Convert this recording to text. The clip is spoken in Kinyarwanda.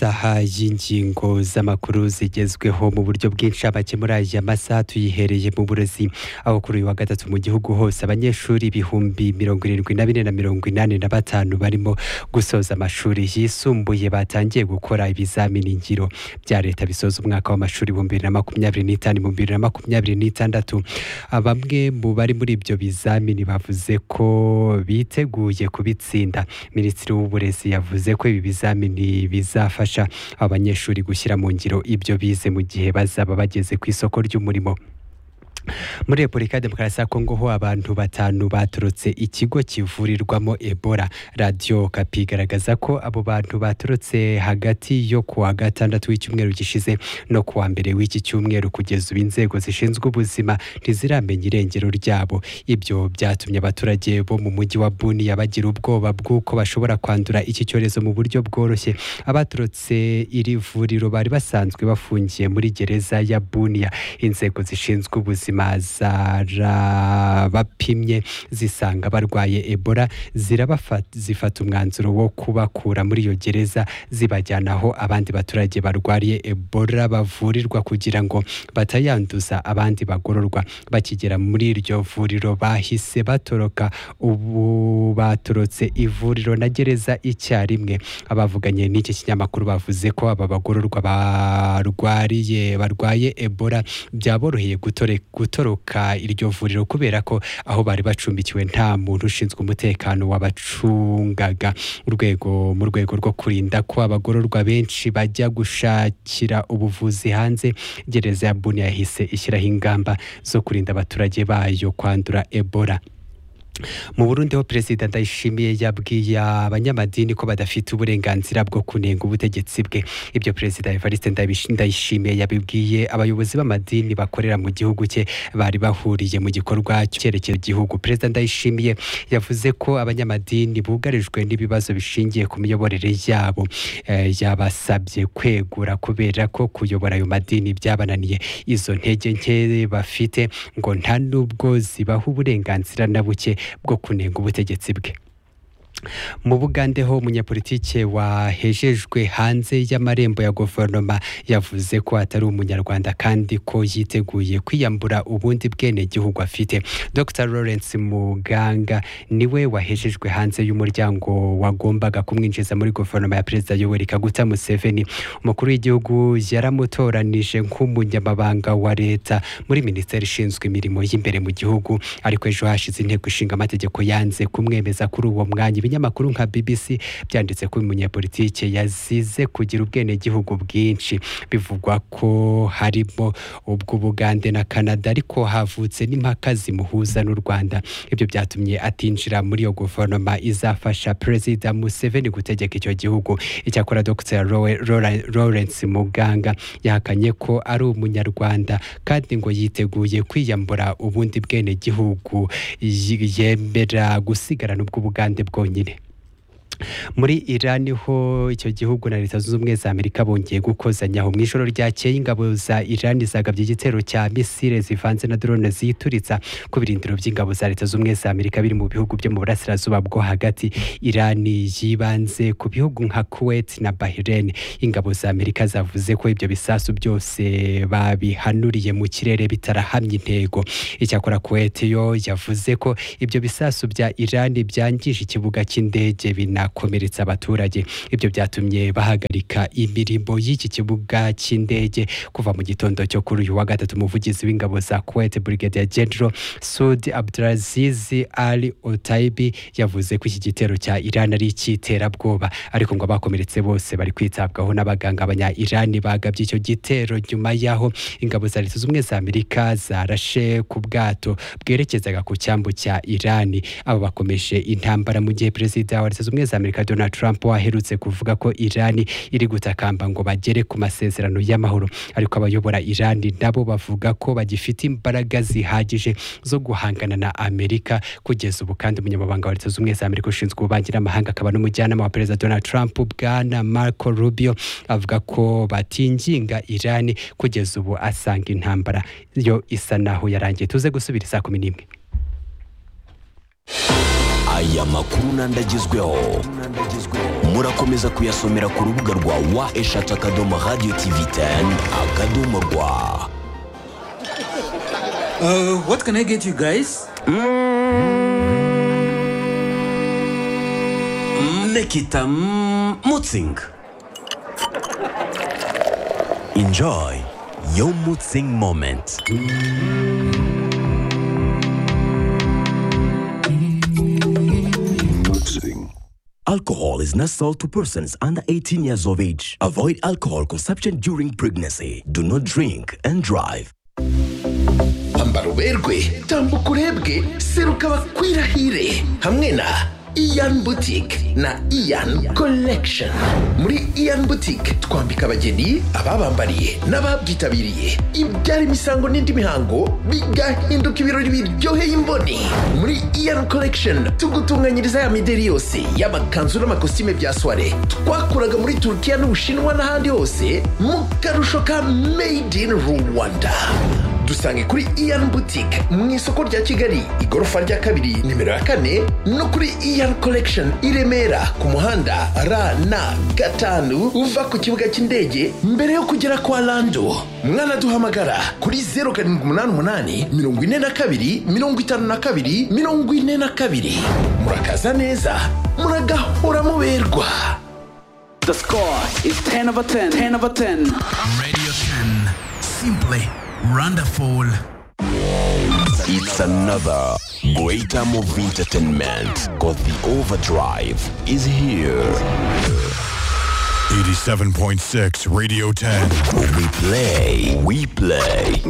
amasaha y'ingingo z'amakuru zigezweho mu buryo bwinshi abakemura aya masaha tuyihereye mu burezi aho kuri uyu wa gatatu mu gihugu hose abanyeshuri ibihumbi mirongo irindwi na bine na mirongo inani na batanu barimo gusoza amashuri yisumbuye batangiye gukora ibizamini ngiro bya leta bisoza umwaka w'amashuri ibihumbi bibiri na makumyabiri n'itanu ibihumbi bibiri na makumyabiri n'itandatu bamwe mu bari muri ibyo bizamini bavuze ko biteguye kubitsinda minisitiri w'uburezi yavuze ko ibi bizamini bizafasha abanyeshuri gushyira mu ngiro ibyo bize mu gihe bazaba bageze ku isoko ry'umurimo muri repubulika ya demokarasi ya kongo ho abantu batanu baturutse ikigo kivurirwamo ebola radiyo kapi igaragaza ko abo bantu baturutse hagati yo ku wa gatandatu w'icyumweru gishize no ku wa mbere w'iki cyumweru kugeza ubu inzego zishinzwe ubuzima ntiziramenya irengero ryabo ibyo byatumye abaturage bo mu mujyi wa buniya bagira ubwoba bw'uko bashobora kwandura iki cyorezo mu buryo bworoshye abaturutse iri vuriro bari basanzwe bafungiye muri gereza ya buniya inzego zishinzwe ubuzima zarabapimye zisanga barwaye ebola zifata umwanzuro wo kubakura muri iyo gereza zibajyana aho abandi baturage barwariye ebola bavurirwa kugira ngo batayanduza abandi bagororwa bakigera muri iryo vuriro bahise batoroka ubu batorotse ivuriro na gereza icyarimwe abavuganye n'iki kinyamakuru bavuze ko aba bagororwa barwariye barwaye ebola byaboroheye gutoreka gutoroka iryo vuriro kubera ko aho bari bacumbikiwe nta muntu ushinzwe umutekano wabacungaga urwego mu rwego rwo kurinda ko abagororwa benshi bajya gushakira ubuvuzi hanze gereza ya buni yahise ishyiraho ingamba zo kurinda abaturage bayo kwandura ebola mu burundi ho perezida ndayishimiye yabwiye abanyamadini ko badafite uburenganzira bwo kunenga ubutegetsi bwe ibyo perezida evariste ndayishimiye yabibwiye abayobozi b'amadini bakorera mu gihugu cye bari bahuriye mu gikorwa cyerekeye igihugu perezida ndayishimiye yavuze ko abanyamadini bugarijwe n'ibibazo bishingiye ku miyoborere yabo yabasabye kwegura kubera ko kuyobora ayo madini byabananiye izo ntege nke bafite ngo nta n'ubwo zibaha uburenganzira na buke bwo kunenga ubutegetsi bwe mu bugande ho umunyapolitike wahejejwe hanze y'amarembo ya guverinoma yavuze ko atari umunyarwanda kandi ko yiteguye kwiyambura ubundi bwenegihugu afite dr lawrence muganga niwe wahejejwe hanze y'umuryango wagombaga kumwinjiza muri guverinoma ya perezida yoweri kaguta museveni umukuru w'igihugu yaramutoranije nk'umunyamabanga wa leta muri minisiteri ishinzwe imirimo y'imbere mu gihugu ariko ejo hashize inteko ishinga amategeko yanze kumwemeza kuri uwo mwanya ibinyamakuru nka BBC byanditse ko umunyapolitike yazize kugira ubwenegihugu bwinshi bivugwa ko harimo ubw'Ubugande na Canada ariko havutse n'impaka zimuhuza n'u Rwanda ibyo byatumye atinjira muri iyo guverinoma izafasha Perezida Museveni gutegeka icyo gihugu icyakora Dr Lawrence Muganga yahakanye ko ari umunyarwanda kandi ngo yiteguye kwiyambura ubundi bwenegihugu yemera gusigarana ubw'Ubugande bwonyine nyine muri irani ho icyo gihugu na leta zunze ubumwe za amerika bongeye gukozanyaho mu ijoro ryakeye ingabo za irani zagabye igitero cya misile zivanze na drone ziyituritsa ku birindiro by'ingabo za leta zunze ubumwe za amerika biri mu bihugu byo mu burasirazuba bwo hagati irani yibanze ku bihugu nka kuwait na bahrain ingabo za amerika zavuze ko ibyo bisasu byose babihanuriye mu kirere bitarahamye intego icyakora kuwait yo yavuze ko ibyo bisasu bya irani byangije ikibuga cy'indege bina komeretsa abaturage ibyo byatumye bahagarika imirimo y'iki kibuga cy'indege kuva mu gitondo cyo kuri uyu wa gatatu umuvugizi w'ingabo za Kuwait Brigadier General Sud Abdulaziz Ali Otaibi yavuze ko iki gitero cya Iran ari icyiterabwoba ariko ngo abakomeretse bose bari kwitabwaho n'abaganga abanya Iran bagabye icyo gitero nyuma y'aho ingabo za Leta Zunze za Amerika zarashe ku bwato bwerekezaga ku cyambu cya Iran abo bakomeje intambara mu gihe perezida wa Leta Zunze za Amerika Donald Trump waherutse kuvuga ko Iran iri gutakamba ngo bagere ku masezerano y'amahoro ariko abayobora Iran nabo bavuga ko bagifite imbaraga zihagije zo guhangana na Amerika kugeza ubu kandi umunyamabanga wa Leta Zunze za Amerika ushinzwe ububanyi n'amahanga akaba n'umujyanama wa Perezida Donald Trump bwana Marco Rubio avuga ko batinginga Iran kugeza ubu asanga intambara yo isa naho yarangiye tuze gusubira saa kumi n'imwe aya makuru n'andi agezweho muri murakomeza kuyasomera ku rubuga rwa wa eshatu akadomo radiyo tivi teni akadomo rwa Uh, what can I get you guys? Nekita mm, Mutzing. enjoy your mood sing moment Alcohol is not sold to persons under 18 years of age. Avoid alcohol consumption during pregnancy. Do not drink and drive. ambara uberwe tambuka urebwe seruka bakwirahire hamwe na iyan butike na iyan collection muri iyan butike twambika abageni ababambariye n'ababyitabiriye ibyara imisango n'indi mihango bigahinduka ibirori biryoheye imboni muri iyan collection tugutunganyiriza ya mideri yose y'amakanzu n'amakositime bya soiree twakuraga muri turukiya n'ubushinwa n'ahandi hose mu karusho ka made in rwanda dusange kuri iyan butike mu isoko rya kigali igorofa rya kabiri nimero ya kane no kuri iyan collection i remera ku muhanda rn gatanu uva ku kibuga cy'indege mbere yo kugera kwa lando mwanaduhamagara kuri zeru karindwi umunani umunani mirongo ine na kabiri mirongo itanu na kabiri mirongo ine na kabiri murakaza neza muragahora muberwa The score is 10 over 10. 10 over 10. Radio 10. Simply wonderful. It's another great time of entertainment because the overdrive is here. 87.6 Radio 10. We play, we play.